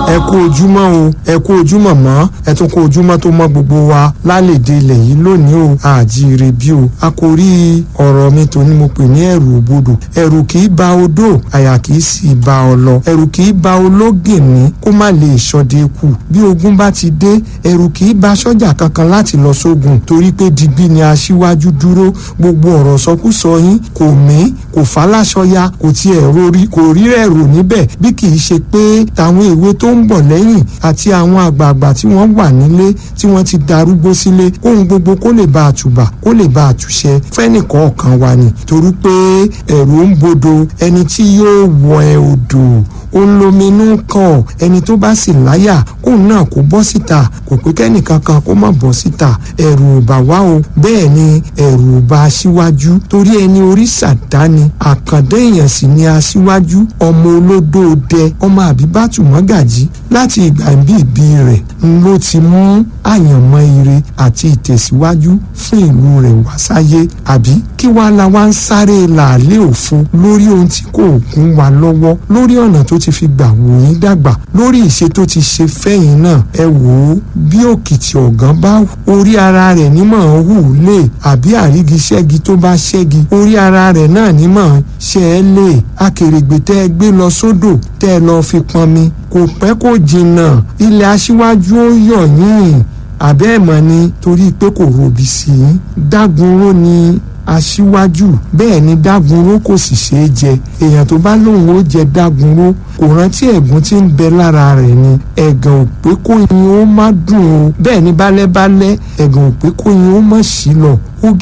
ẹ kú ojúmọ́ o ẹ kú ojúmọ́ mọ́ ẹ tún kú ojúmọ́ tó mọ́ gbogbo wa lálẹ́dẹ̀ ilẹ̀ yìí lónìí o àjíire bí o a kò rí ọ̀rọ̀ mi tó ní mo pè ní ẹ̀rù òbodò ẹ̀rù kì í ba odò àyà kì í sì ba ọlọ ẹ̀rù kì í ba ológìnní kó má lè ṣọdẹ kù bí ogun bá ti dé ẹ̀rù kì í ba sọ́jà kankan láti lọ sógun torí pé digbí ni aṣíwájú dúró gbogbo ọ̀rọ̀ sọkúsọ yín kò mí kò fàlàṣọya kò tiẹ̀ rori kò rí ẹ̀rù níbẹ̀ bí kì í ṣe pé tàwọn èwe tó ń bọ̀ lẹ́yìn àti àwọn àgbààgbà tí wọ́n wà nílé tí wọ́n ti darúgbó sílé kóhun gbogbo kó lè bá àtùbà kó lè bá àtúnṣe fẹ́nìkọ̀ọ̀kan wa ni torí pé ẹ̀rù ń bodò ẹni tí yóò wọ ẹ odò ó ń lominú kàn ẹni tó bá sì láyà kóun náà kó bọ́ síta kò pé kẹ́nìkan kan kó má bọ́ síta ẹ̀rù ò bá wá o bẹ́ẹ̀ ni ẹ̀rù ò bá aṣíwájú torí ẹni orí sàdáni àkàndé èèyàn sì ni aṣíwájú ọmọ olódó dẹ ọmọ àbíbátù mọ́gàjí láti ìgbà ìbí rẹ̀ ló ti mú àyànmọ́ ire àti ìtẹ̀síwájú fún ìlú rẹ̀ wá sáyé àbí kí wàá la wá ń sáré làálẹ̀ òfo lórí ohun tí kò gún wa lọ́wọ́ lórí ọ̀nà tó ti fi gbà wò yín dàgbà lórí ìṣe tó ti ṣe fẹ́yìn náà ẹ wò ó bí òkìtì ọ̀gán bá orí ara rẹ̀ nímọ̀ ń hù lè àbí àrígiṣẹ́gi tó bá ṣẹ́gi orí ara rẹ̀ náà nímọ̀ ṣe é lè akèrègbè tẹ́ ẹ gbé lọ sódò tẹ́ ẹ lọ́ọ́ fi pọnmi kò pẹ́ kò jìnnà ilẹ̀ aṣíwájú ó yọ̀ yín àbẹ́ ẹ̀mọ́ ni torí pé kò robi sí i dágunró ni aṣíwájú bẹ́ẹ̀ ni dágunró kò sì ṣeé jẹ èèyàn tó bá lóun ó jẹ dágunró kò rántí ẹ̀gún tí ń bẹ lára rẹ̀ ni ẹ̀gàn ò pé kó yin ó má dùn o bẹ́ẹ̀ ni bálẹ́bálẹ́ ẹ̀gàn ò pé kó yin ó má sí lọ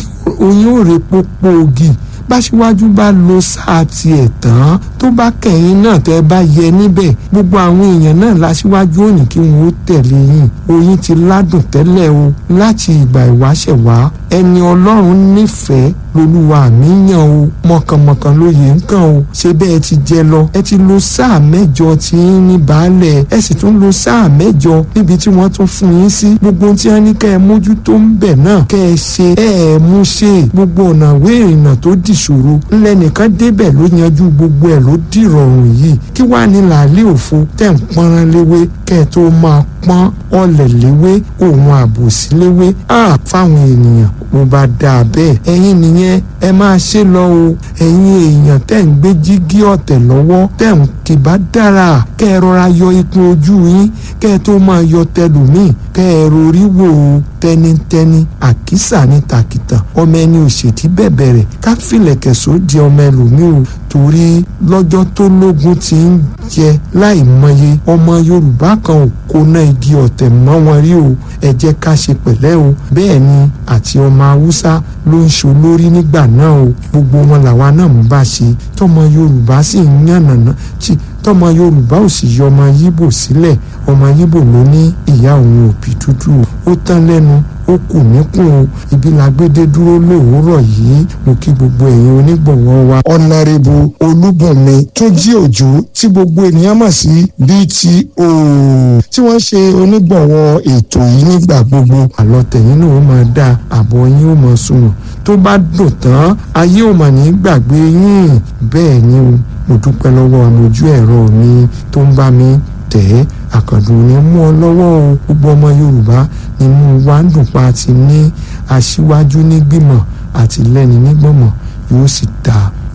oyin ò rè pópó ogi báṣíwájú bá lo sáà tiẹ̀ tán tó bá kẹ̀yìn náà tẹ́ bá yẹ níbẹ̀ gbogbo àwọn èèyàn náà láṣíwájú òní kí wọ́n ó tẹ̀lé yín oyin ti ládùn tẹ́lẹ̀ o láti ìgbà ìwáṣẹ̀ wá ẹni ọlọ́run nífẹ̀ẹ́ lolúwa mi yàn o mọ̀kànmọ̀kàn lóye nǹkan o ṣé bẹ́ẹ̀ ti jẹ lọ ẹ ti lo sáà mẹ́jọ tí yín ní baálẹ̀ ẹ sì tún lo sáà mẹ́jọ níbi tí wọ́n tún fún yín sí gbogbo tí wọ́n ní kẹ́ ẹ mójútó ń bẹ̀ náà kẹ́ ẹ ṣe ẹ ẹ mú ṣe gbogbo ọ̀nà ìwé ìrìnnà tó dìṣòro ńlẹ̀ nìkan débẹ̀ ló yanjú gbogbo ẹ̀ ló dìrọ̀rùn yìí kí wàá ní làálẹ̀ òfo tẹ̀ ń pọ́nrán léwé kẹ́ ẹ tó máa pọ́n ọ̀lẹ̀ léwé òun àbòsí léwé fáwọn ènìyàn mo bá dáa bẹ́ẹ̀ ẹ̀yin nìyẹn ẹ máa ṣe lọ o ẹ̀yin èèyàn tẹ̀ ń gbé jígí ọ̀tẹ̀ lọ́wọ́ tẹ̀ ń kì bá dára kẹ́ ẹ rọra yọ ikun ojú yín kẹ́ ẹ tó máa yọ tẹlùmíì kẹ́ ẹ rorí wò ó tẹnitẹni àkísà ní tàkìtàn ọmọ ẹni òṣèdí bẹ̀bẹ̀ rẹ̀ ká fìlẹ̀kẹ̀ sóde ọmọ ẹlòmíì o torí lọ́jọ́ tó lógun ti ń jẹ láì mọye ọmọ Yorùbá kan ò kóná igi ọ̀tẹ̀ mọ́ wọn rí o ẹ jẹ́ ká ṣe pẹ̀lẹ́ o bẹ́ẹ̀ ni àti ọmọ Haúsá ló ń ṣo lórí nígbà náà o gbogbo wọn làwa náà ń bá ṣe tọmọ Yorùbá sì ń yànnàná tí tọmọ Yorùbá ò sì yọ ọmọ Yíbò sílẹ̀ ọmọ Yíbò ló ní ìyá òun òbí dúdú ó tán lẹ́nu ó kù níkùn o ibi làgbédé dúró lówùúrọ̀ yìí mo kí gbogbo ẹ̀yin onígbọ̀wọ́ wa. ọ̀nàrẹ́bù olúbùnmi túnjí òjò tí gbogbo ènìyàn mọ̀ sí BTO tí wọ́n ṣe onígbọ̀wọ́ ètò yìí nígbà gbogbo. àlọ́ tẹ̀yìn náà ó máa dáa àbọ̀ yín ó máa sunwọ̀n tó bá dùn tán ayé ò mà ní gbàgbé yín bẹ́ẹ̀ ni o mo dúpẹ́ lọ́wọ́ àmójú ẹ̀rọ mi tó ń bá mi tẹ̀ ẹ́ àkàndùn ní mú ọ lọ́wọ́ o gbogbo ọmọ Yorùbá nínú wa ń dùn pa ti ní aṣíwájú nígbìmọ̀ àti lẹ́ni nígbọ̀mọ̀ yóò sì dáa